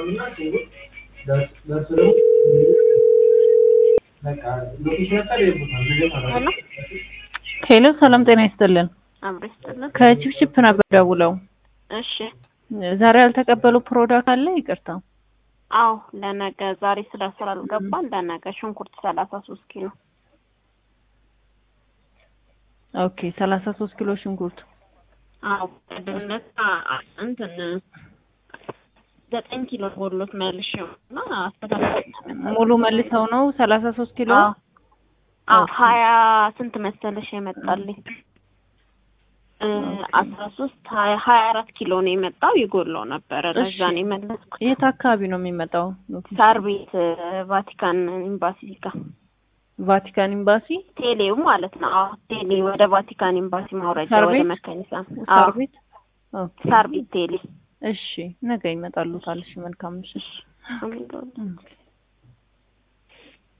ሄሎ ሰላም ጤና ይስጥልን። አብሮ ይስጥልን። ከቺፕቺፕ ነበር ደውለው እሺ ዛሬ ያልተቀበሉ ፕሮዳክት አለ? ይቅርታ። አዎ ለነገ ዛሬ ስለ ስራ አልገባን ለነገ ሽንኩርት ሰላሳ ሶስት ኪሎ ኦኬ ሰላሳ ሶስት ኪሎ ሽንኩርት አዎ ቀደምነት እንትን ዘጠኝ ኪሎ ጎሎት መልሼው እና አስተካክል ሙሉ መልሰው ነው ሰላሳ ሶስት ኪሎ አዎ ሀያ ስንት መሰለሽ የመጣልኝ አስራ ሶስት ሀያ ሀያ አራት ኪሎ ነው የመጣው ይጎለው ነበረ ለዛ ነው የመለስኩት የት አካባቢ ነው የሚመጣው? ሳር ቤት ቫቲካን ኤምባሲ ጋር ቫቲካን ኤምባሲ ቴሌው ማለት ነው። አዎ ቴሌ ወደ ቫቲካን ኤምባሲ ማውረጃ ሳር ወደ ቤት? መካኒሳ ሳር ቤት ኦኬ ሳር ቤት ቴሌ እሺ ነገ ይመጣሉ ካልሽ መልካም ምሽት አሜን። ኦኬ